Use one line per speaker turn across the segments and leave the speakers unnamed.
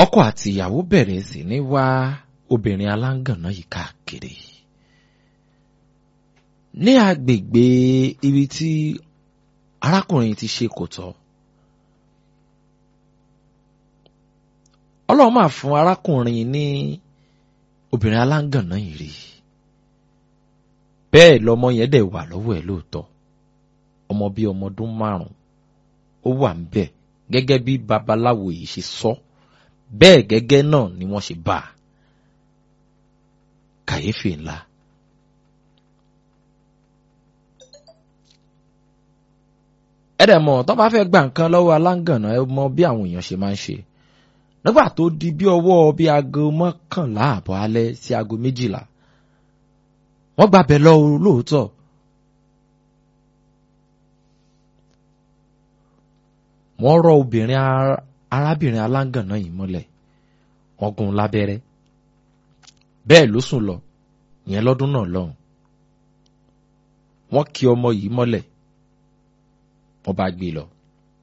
ọkọ àti ìyàwó bẹ̀rẹ̀ sí ní wá obìnrin aláǹgànná yìí káàkiri ní agbègbè ibi tí arákùnrin ti ṣe kò tọ́ ọlọ́run máa fún arákùnrin ní obìnrin aláǹgànná yìí rí bẹ́ẹ̀ lọmọ yẹn dẹ̀ wà lọ́wọ́ ẹ̀ lóòótọ́ ọmọ bíi ọmọ ọdún márùn-ún ó wà ń bẹ̀ gẹ́gẹ́ bí babaláwo yìí ṣe sọ bẹ́ẹ̀ gẹ́gẹ́ náà ni wọ́n ṣe bá a kàyéfì ńlá. ẹ̀rẹ̀ mọ̀ tó bá fẹ́ gba nǹkan lọ́wọ́ aláǹgànná ẹ mọ bí àwọn èèyàn ṣe máa ń ṣe nígbà tó di bí ọwọ́ bí aago mọ́kànlá àbọ̀ alẹ́ sí aago méjìlá wọ́n gbàbẹ̀ lọ lóòótọ́ wọ́n rọ obìnrin arábìnrin aláǹgànná yìí mọ́lẹ̀ wọ́n gún un lábẹ́rẹ́ bẹ́ẹ̀ ló sùn lọ ìyẹn lọ́dún náà lọ́hùn wọ́n kì ọmọ yìí mọ́lẹ̀ wọ́n bá gbé lọ.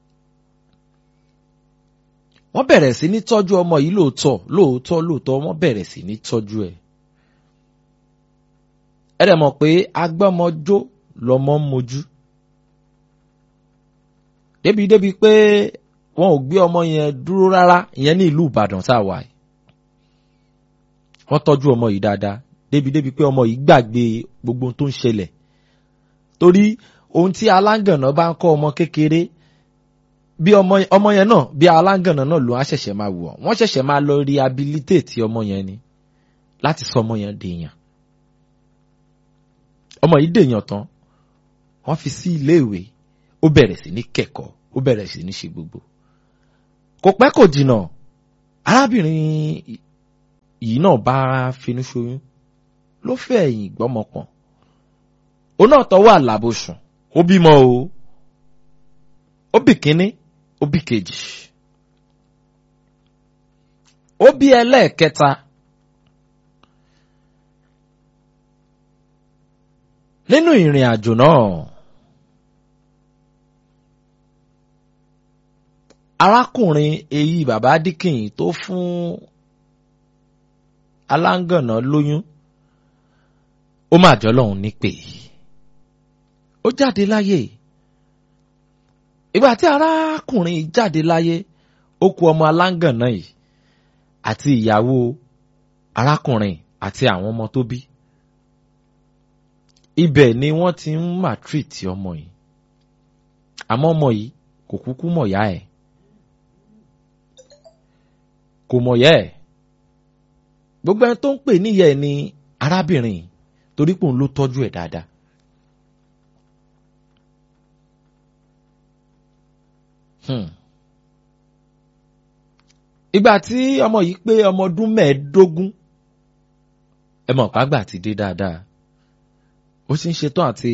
wọ́n bẹ̀rẹ̀ sí ní tọ́jú ọmọ yìí lóòótọ́ lóòótọ́ lóòótọ́ wọ́n bẹ̀rẹ̀ sí ní tọ́jú ẹ̀. ẹ dẹ̀ mọ̀ pé agbọ́mọjó lọmọ ń mojú. débi débi pé wọn ò gbé ọmọ yẹn dúró rárá ìyẹn ní ìlú Ìbàdàn tá a wà yìí. wọ́n tọ́jú ọmọ yìí dáadáa débi débi pé ọmọ yìí gbàgbé gbogbo ohun tó ń ṣẹlẹ̀ torí ohun tí aláǹgànà bá ń kọ́ ọmọ kékeré bí ọmọ yẹn náà bí aláǹgànà náà ló á ṣẹ̀ṣẹ̀ máa wù ọ́ wọ́n ṣẹ̀ṣẹ̀ máa lọ rehabilitate ọmọ yẹn ni láti sọ ọmọ yẹn dèèyàn ọmọ yìí dèèyàn tán wọ́n fi sí iléèwé ó bẹ̀rẹ̀ sí ní kẹ́kọ̀ọ́ ó bẹ̀rẹ̀ sí ní ṣe gbogbo kò pẹ́ kò jìnnà arábìnrin yìí náà bá finú ṣoyún ló fẹ́ ẹ̀yìn gbọ́mọpọ̀n òun náà tọwọ́ àlàbòsùn ó bímọ o ó bí kínní ó bí kejì ó bí ẹlẹ́ẹ̀kẹta nínú ìrìn àjò náà arákùnrin èyí bàbá díkìn tó fún aláǹgànná lóyún ó mà jọ lọ́hùn nípè ó jáde láyé ìgbà tí arákùnrin jáde láyé ó kù ọmọ aláǹgànná yìí àti ìyàwó arákùnrin àti àwọn ọmọ tó bí ibẹ̀ ni wọ́n ti ń màtírìtì ọmọ yìí àmọ́ ọmọ yìí kò kúkú mọ̀yá ẹ̀ kò mọ̀yá ẹ̀ gbogbo ẹni tó ń pè níyà ẹ̀ ni arábìnrin torí pé òun ló tọ́jú ẹ̀ dáadáa. ìgbà tí ọmọ yìí pé ọmọ ọdún mẹ́ẹ̀ẹ́dógún ẹ mọ̀ pàgbà ti dé dáadáa ó sì ń ṣetán àti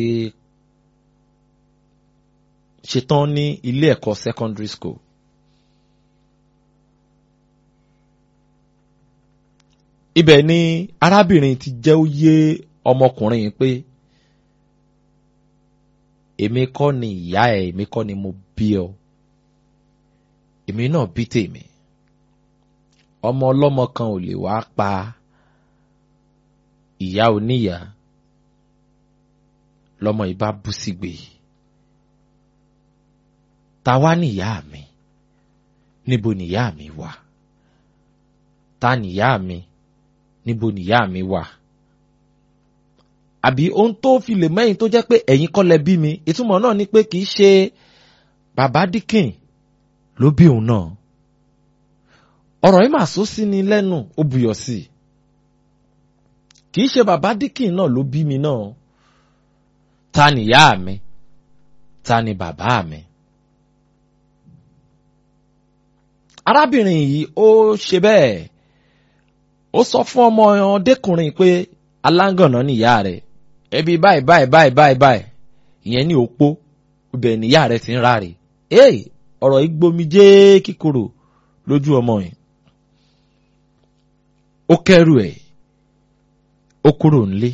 ṣetán ní ilé ẹ̀kọ́ secondary school. ibẹ̀ ni arábìnrin ti jẹ́ ó yé ọmọkùnrin yìí pé èmi kọ́ ni ìyá ẹ̀ èmi kọ́ ni mo bí ọ èmi náà bí tèmi ọmọ ọlọ́mọ kan ò lè wá pa ìyá oníyà lọ́mọ yìí bá bú sígbè ta wá níyà mi níbo níyà mi wà ta níyà mi níbo níyà mi wà àbí ohun tó fi lè mẹ́yìn tó jẹ́ pé ẹ̀yin kọ́ lẹ bí mi ìtumọ̀ náà ni pé kì í ṣe bàbá díkìn ló bí òun náà ọ̀rọ̀ yìí mà sọ sí ni lẹ́nu ó buyọ̀ sí i kì í ṣe bàbá díkìn náà ló bí mi náà ta ni ìyá mi ta ni bàbá mi. arábìnrin yìí ó ṣe bẹ́ẹ̀ ó sọ fún ọmọ ọdẹkùnrin pé aláǹgànná ni ìyá rẹ̀ ẹbí báyìí báyìí báyìí báyìí báyìí ìyẹn ní òpó ibẹ̀ ni ìyá rẹ̀ ti ń ráre ee ọ̀rọ̀ yìí gbomi jẹ́ kíkorò lójú ọmọ yìí ó kẹ́rù ẹ̀ ó kúrò nílé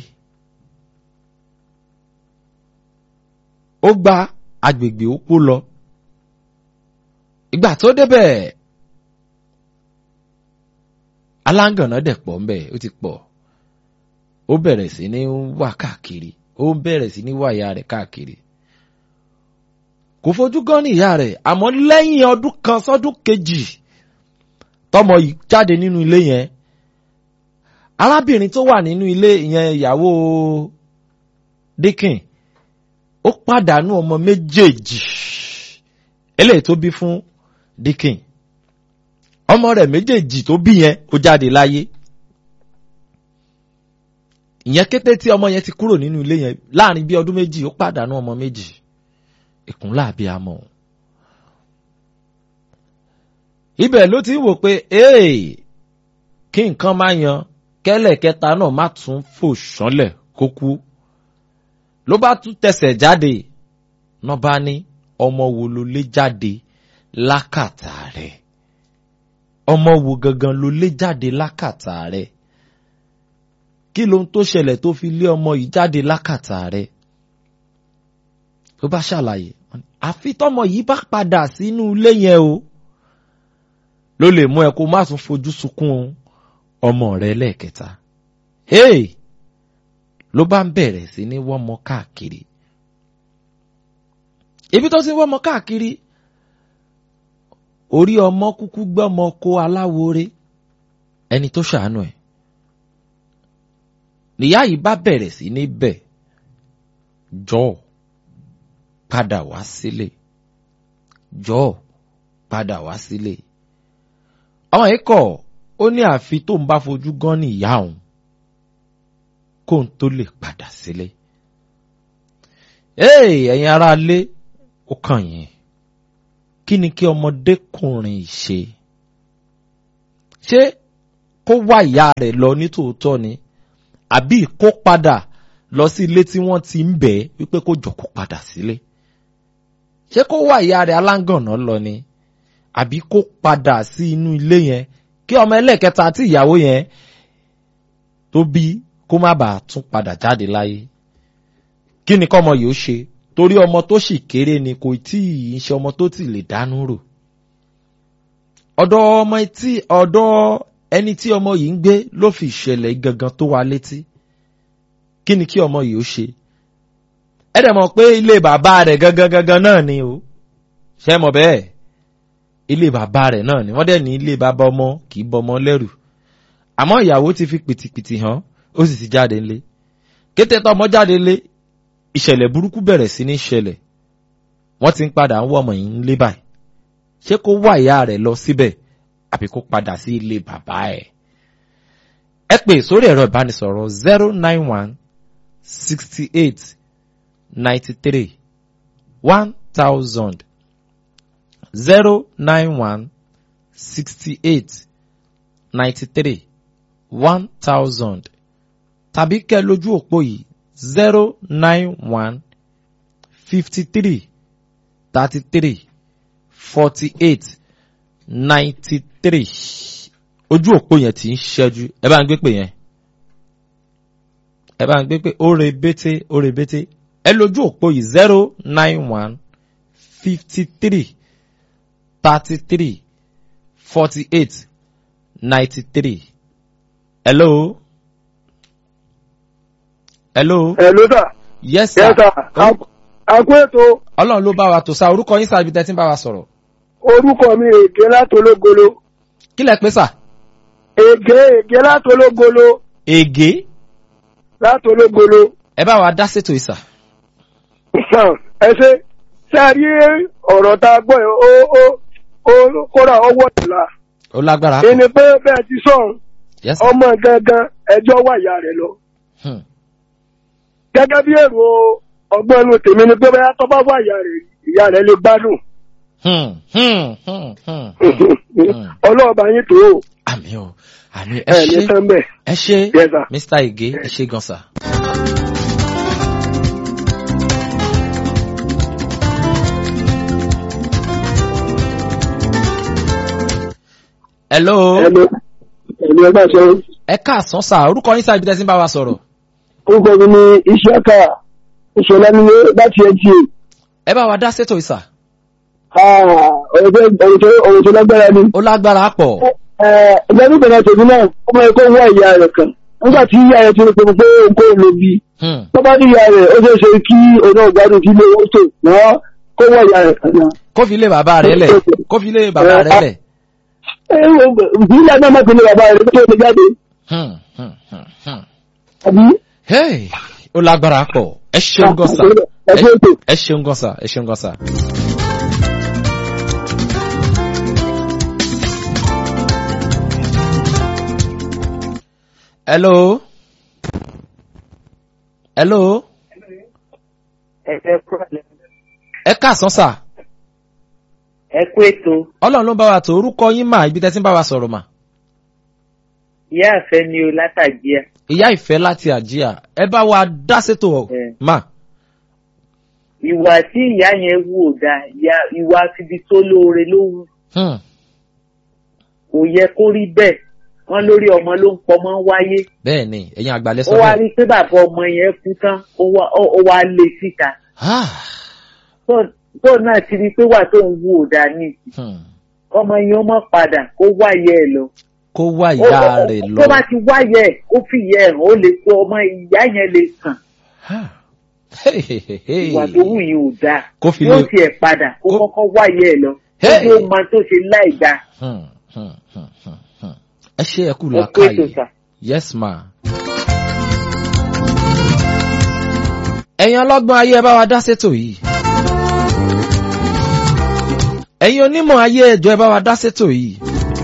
ó gba agbègbè òpó lọ ìgbà tó débẹ̀ aláǹgànná dẹ̀ pọ̀ ńbẹ̀ ó ti pọ̀ ó bẹ̀rẹ̀ sí ní wà káàkiri ó bẹ̀rẹ̀ sí ní wà ìyá rẹ̀ káàkiri kò fojú gan ní ìyá rẹ̀ àmọ́ lẹ́yìn ọdún kan sọ́dún kejì tọmọ yìí jáde nínú ilé yẹn arábìnrin tó wà nínú ilé yẹn ìyàwó Dikin ó pàdánù ọmọ méjèèjì eléyìí tó bí fún Dikin ọmọ rẹ̀ méjèèjì tó bí yẹn ó jáde láyé ìyẹn kété tí ọmọ yẹn ti kúrò nínú ilé yẹn láàrin bí ọdún méjì ó pàdánù ọmọ méjì ìkúnlá àbíamọ ibẹ̀ ló ti ń wò pé ee kí nǹkan máa yan kẹ́lẹ̀ kẹta náà má tún fò ṣánlẹ̀ kó kú ló bá tún tẹsẹ̀ jáde náà bá ní ọmọ wo ló lé jáde lákàtà rẹ̀ ọmọ wo gangan ló lé jáde lákàtà rẹ̀ kí lohun tó ṣẹlẹ̀ tó fi lé ọmọ yìí jáde lákàtà rẹ̀ ló bá ṣàlàyé àfi tọmọ yìí bá padà sínú ilé yẹn o ló lè mú ẹ kó má tún fojú sunkún ọmọ rẹ lẹ́ẹ̀kẹta hey ló bá ń bẹ̀rẹ̀ sí ní wọ́mọ káàkiri ibi tó ti ń wọ́mọ káàkiri orí ọmọ kúkú gbọ́mọ kó aláwore ẹni tó ṣàánú ẹ̀ níyà yìí bá bẹ̀rẹ̀ sí ní bẹ̀ jọ̀ọ́ padà wá sílé jọ̀ọ́ padà wá sílé ọmọ yìí kọ̀ ó ní àfi tó ń bá fojú gan ní ìyá òun kó n tó lè padà sílé. ee ẹ̀yin ará ilé ó kàn yín kí ni kí ọmọdékùnrin ṣe ṣé kó wá ìyá rẹ̀ lọ nítòótọ́ ni àbí kó padà lọ sí ilé tí wọ́n ti ń bẹ̀ ẹ́ wípé kó jọ kó padà sílé ṣé kó wá ìyá rẹ̀ aláǹgànná lọ ni àbí kó padà sí inú ilé yẹn kí ọmọ ẹlẹ́ẹ̀kẹta àti ìyàwó yẹn tó bí kó má bàa tún padà jáde láyé kí ni kọ́mọ yìí ó ṣe torí ọmọ tó sì kéré ni kò tí ì ṣe ọmọ tó ti lè dánú rò ọ̀dọ̀ ọmọ tí ọ̀dọ̀ ẹni tí ọmọ yìí ń gbé ló fi ìṣẹ̀lẹ̀ gangan tó wá létí kí ni kí ọmọ yìí ó ṣe ẹ dẹ̀ mọ̀ pé ilé bàbá rẹ̀ gangan gangan náà ni o ṣé mọ̀ bẹ́ẹ̀ ilé bàbá rẹ̀ náà ni wọ́n dẹ̀ ní ilé bàbá ọmọ kì í bọmọ lẹ́rù àmọ́ ìyàwó ti fi pìtìpìtì hàn ó sì ti jáde ńlé kété tọmọ jáde ńlé ìṣẹ̀lẹ̀ burúkú bẹ̀rẹ̀ sí ní ṣẹlẹ̀ wọ́n ti ń padà ń wọ́ ọmọ yìí ńlé báyìí ṣé kó wá ìyá rẹ̀ lọ síbẹ̀ àbí kó padà sí ilé bàbá ẹ̀ ẹ pè sórí ẹ̀rọ ìbánisọ̀rọ̀ zero nine one sixty eight ninety three one thousand zero nine one sixty eight ninety three one thousand tàbí kẹ́ lójú òpó yìí zero nine one fifty three thirty three forty eight ninety three ojú òpó yẹn ti ń ṣẹ́jú ẹ bá ń gbé pè yẹn ẹ bá ń gbé pè ó re bété ó re bété ẹ lójú òpó yìí zero nine one fifty three thirty three forty eight ninety three hello hello
Hello sir.
yes sir
Yes sir. Àkó ètò
ọlọ́run ló bá wa tó sa orúkọ yín sáà ibi tẹ́ ti ń bá wa sọ̀rọ̀
orúkọ mi ègé látológolo.
kí lẹ pé sà
Ègé ègé látológolo
ègé
látológolo.
ẹ bá wa dá sétò ìsà
Ẹ ṣe ṣe a rí ọ̀rọ̀ tá a gbọ́ yẹn ó ó ó kóra ọwọ́ ìlà.
ó lágbára
Ẹni pé bẹ́ẹ̀ ti sọ̀rọ̀
yes sir.
ọmọ gangan ẹjọ́ wà ìyá rẹ̀ lọ.
Hmm.
Gẹ́gẹ́ bí èrò ọgbọ́n inú tèmi ni pé bẹ́ẹ̀ tó bá wà ìyá rẹ̀ ìyá rẹ̀ lè gbádùn.
Hmm, hmm, hmm, hmm, hmm.
Ọlọ́ọ̀bá yín tó o.
àmì o àmì ẹ
Ẹ ní
ṣe
tán bẹ́ẹ̀.
ẹ ṣe
Yes, sir.
mr ige ẹ ṣe gan sa. hello
Ẹnu ẹ̀mí ẹgbẹ́ sọ
ẹ káàsán sá orúkọ yín sáà ibi tẹ́ ti ń bá wa sọ̀rọ̀
orúkọ mi ni Ìṣẹ́ka ìṣọ̀lá nílé láti ẹtì.
ẹ bá wa dá sétò ìsà
ọ̀rọ̀ tó ọ̀rọ̀ tó lágbára ni.
ó lágbára pọ̀
ẹgbẹ́ nígbà náà tòun náà ọmọ ẹ̀kọ́ wá ìyá rẹ̀ kan nígbà tí ìyá rẹ̀ ti rí pé pé nǹkó ló bí
Hmm.
tó bá ní ìyá rẹ̀ ó ṣeé ṣe kí òun náà gbádùn kí ilé owó tó wọ́n kó wá ìyá rẹ̀ kan náà.
kó fi lé bàbá rẹ̀ lẹ̀ kó fi lé bàbá rẹ̀ lẹ̀.
ìyá náà má pinnu bàbá rẹ̀ tó lè jáde
Hmm, hmm, hmm, hmm.
àbí.
Hey, ó lágbára pọ̀ ẹ ṣeun gan sa
ẹ ṣe ètò.
ẹ ṣeun gan sa ẹ ṣeun gan sa. hello hello
ẹ kú àlẹ́.
ẹ káàsán sà
ẹ kú ètò
ọlọ́run ló ń bá wa tó orúkọ yín mà ibi tẹ́ ti ń bá wa sọ̀rọ̀ mà
ìyá àfẹ́ ni o látàjíà
ìyá ìfẹ́ láti àjíà ẹ bá wa dá sétò ọ̀
Ẹ.
mà
ìwà tí ìyá yẹn wù ò dáa ìyá- ìwà síbi tó lóore ló wù
Hmm,
kò yẹ kó rí bẹ́ẹ̀ wọ́n lórí ọmọ ló ń pọmọ wáyé
bẹ́ẹ̀ ni ẹ̀yin àgbàlẹ̀
ó
sọ
wá
bẹ́ẹ̀.
rí pé bàbá ọmọ yẹn kú tán ó wá- ó- ó wá lé síta
Ah,
Tó- tó náà ti rí pé wà tó ń wù ò dáa ní ìsìn.
hmm.
ọmọ yẹn ó mọ̀ padà kó wáyé ẹ̀ lọ
kó wá
Ó-
ìyá
ó-
rẹ̀ lọ.
tó bá ti wáyé ẹ̀ ó fi ìyá ẹ̀ hàn ó lè tó ọmọ ìyá yẹn lè kàn
Ah. Hey, hey, hey, hey.
ìwà tó wù yìí ò dáa
Kó fi
yóò
lé-
tiẹ̀ padà kó
kó-
kọ́kọ́ wáyé ẹ̀ lọ
Hey.
kó tó máa tó ṣe láì dáa.
Hmm, hmm, hmm, hmm, hmm. ẹ ṣe ẹ kú
ẹ kú ètò
làákàyè
sà.
yes ma. ẹ̀yin ọlọ́gbọ́n ayé ẹ bá wa dá sétò yìí. ẹ̀yin onímọ̀ ayé ẹjọ́ ẹ bá wa dá sétò yìí.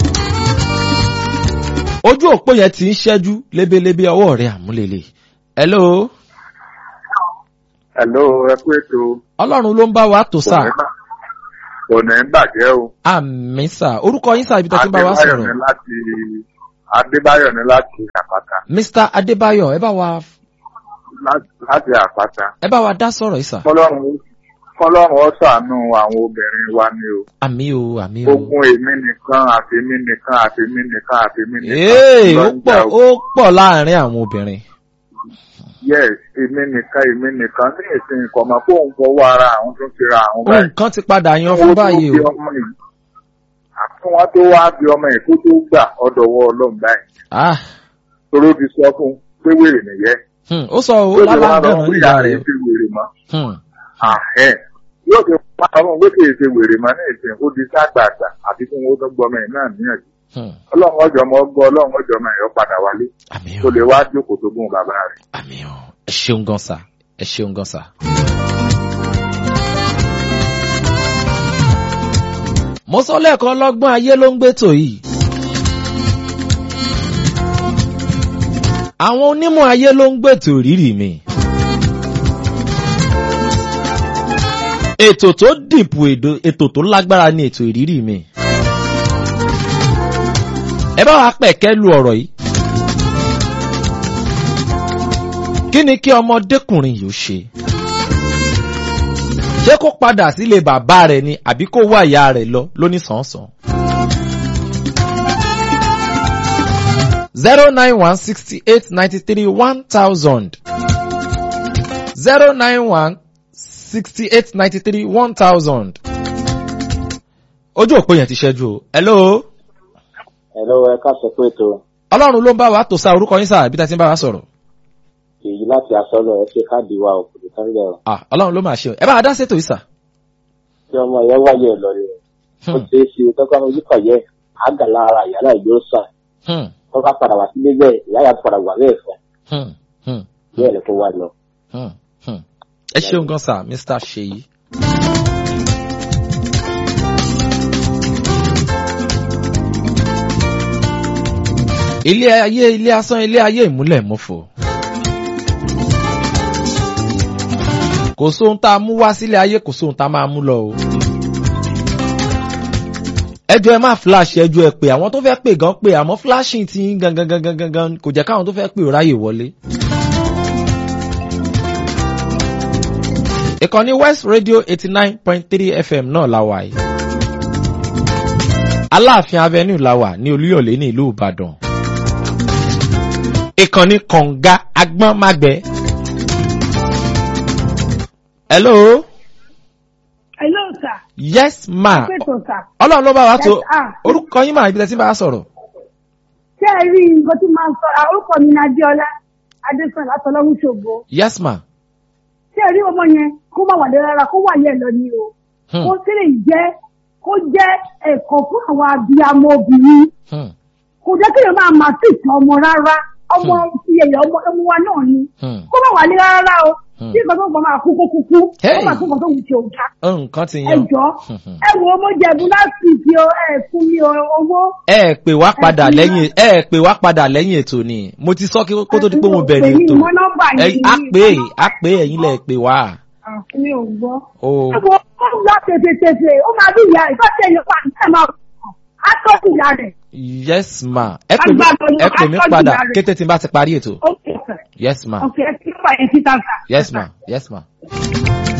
ojú òpó yẹn ti ń ṣẹ́jú lébélébé ọwọ́ rẹ̀ àmúlélẹ̀. hello
Hello, ẹ kú ètò
ọlọ́run ló ń bá wa tò sá.
kò ní bàjẹ́ o.
àmì sá orúkọ yín sá ibi tó ti ń bá wa
Adébáyọ̀
sọ̀rọ̀.
ní láti Adébáyọ̀ ní láti àpáta.
mr adébáyọ̀ ẹ bá wa
Lá- Láti àpáta.
ẹ bá wa dá sọ̀rọ̀ yìí sá.
Kọ́lọ́run Kọ́lọ́run ó ṣàánú àwọn obìnrin wa ni o.
àmì o àmì o.
Ogun èmi nìkan àtèmi nìkan àtèmi nìkan àtèmi nìkan.
Ee,
ló
ó
ń
pọ̀
jà o.
ó pọ̀ láàrin àwọn obìnrin.
Yes, èmi nìkan èmi nìkan ní ìsìn ìkọ̀mọ̀ kó ń fọwọ́ ara àwọn tó ti ra àwọn báyìí.
nǹkan ti padà yan fún báyìí
Wọ́n tó bí
o.
ọmọ yìí. Àti wọ́n tó wá bí ọmọ yìí kó tó gbà ọ̀dọ̀wọ́ ọlọ́run báyìí.
Ah,
Toró ti sọ fún un pé wèrè nìyẹn.
hmm, ó sọ ó
Yóò ti wá
lálàgbọ̀nà
lọ
níyà
fún
rẹ̀.
ìyá ti wèrè mọ́.
Hmm,
Àhẹ́. Yóò ti wá ọmọ pé kì í ṣe wèrè mọ́ ní ìsìn ó di ságbàgbà àti fún owó tó gbọmọ ẹ̀ náà níyànjú.
hmm.
Ọlọ́run ọjọ́ ọmọ ọgbọ́ ọlọ́run ọjọ́ ọmọ ẹ̀yọ́ padà wálé.
àmì
Tó
o
lè wá jókòó tó gún bàbá rẹ̀.
àmì o ẹ ṣeun gan sa ẹ ṣeun gan sa. mo sọ lẹ́ẹ̀kan lọ́gbọ́n ayé ló ń gbé tò yìí. àwọn onímọ̀ ayé ló ń gbètò rírì mi. ètò tó dìpò èdò- ètò tó lágbára ni ètò ìrírí mi. ẹ bá wa pẹ̀kẹ́ lu ọ̀rọ̀ yìí. kí ni kí ọmọdékùnrin yìí ó ṣe? ṣé kó padà sílé bàbá rẹ̀ ni àbí kó wá ìyá rẹ̀ lọ lóníṣànsán? zero nine one sixty eight ninety three one thousand zero nine one sixty eight ninety three one thousand. ojú òpó yẹn ti ṣẹ́jú o. hello.
Hello, ẹ káṣẹ pé ètò
ọlọ́run ló ń bá wa tò sa orúkọ yín sáà bí tá a ti ń bá wa sọ̀rọ̀.
èyí láti asọ́lọ̀ ẹ ṣe káàdì wa ò kò tán lẹ̀ ọ́.
ah ọlọ́run ló máa ṣe o ẹ bá wa dá sétò yìí sà.
Tí ọmọ ìyá wáyé ẹ̀ lọ rẹ̀, ó
Hmm,
ṣe é ṣe tọ́ka ọmọ yìí kọ̀yẹ́ àgà lára ìyá náà yóò sàn.
hmm,
Tọ́ka padà wá sílé bẹ́ẹ̀, ìyá yà padà wà bẹ́ẹ̀ fún.
hmm, hmm,
Bẹ́ẹ̀ ni kó wá lọ.
hmm, hmm. ẹ ṣeun gan sà mr ṣeyi. ilé ayé ilé asán ilé ayé ìmúlẹ̀ mọ́fò. kò sóhun tá a mú wá sílé ayé kò sóhun tá a máa mú lọ o. ẹjọ́ ẹ má flash ẹjọ́ ẹ pé àwọn tó fẹ́ pè gan pé àmọ́ flashing ti ń gangan gangan gangan kò jẹ́ káwọn tó fẹ́ pè ó ráyè wọlé. ìkànnì west radio eighty nine point three fm náà la wà yìí. aláàfin avenue la wà ní olúyọ̀lé ní ìlú ìbàdàn. ìkànnì kọ̀ǹga agbọ́nmágbẹ́. hello.
Hello, sir.
yes ma.
Pẹ̀tọ̀, sir.
ọlọ́run ló bá wa tó
Yes, ah.
orúkọ yín mà ibi tẹ́ sí bá a sọ̀rọ̀.
ṣé ẹ rí nǹkan tí máa ń sọ orúkọ mi ní adéọlá adésàn látọlọ́run ṣògo
yes ma
ṣé ẹ rí ọmọ yẹn kó má wà lé rárá kó wà yẹn lọ ní o
Hmm.
kó sì lè jẹ́ kó jẹ́ ẹ̀kọ́ fún àwọn abiyamọ obìnrin
Hmm.
kò jẹ́ kéèyàn máa máa sì tàn ọmọ rárá ọmọ ti ẹ̀yà ọmọ ọmọ wa náà ni
Hmm.
kó má wà lé rárá o
Hmm.
tí nǹkan tó ń bọ̀ máa kú kó kúkú
Hey.
ó máa kú nǹkan tó wù tí ò dá
nǹkan ti
ẹ
yan
jọ
Hmm.
ẹ wo ọmọ jẹ̀bú láti fi o ẹ fún mi o- owó
ẹ pè wá padà
Ẹ ti
lẹ́yìn ẹ pè wá padà lẹ́yìn ètò ni mo ti sọ kí kó tó di pé mo bẹ̀rẹ̀ ètò
mọ nọ́mbà
ẹ
yìí
á pè é á pè é ẹ̀yin lẹ pè wá
mi ò gbọ́.
o
ẹ wo ó ń lọ tètè ó máa bí ìyá ìfọ́ tẹ̀ yọ pa ẹ máa á tọ́jú ìyá rẹ̀
yes ma ẹ pè mí
Agbára
ẹ pè mí
Ọlọ́run,
padà
aṣọ́jú rẹ̀.
kété tí n bá ti parí ètò
ó kẹsẹ̀
yes ma
ọ̀kẹ́ ẹ ti ń fà yẹn síta sà.
yes ma yes ma.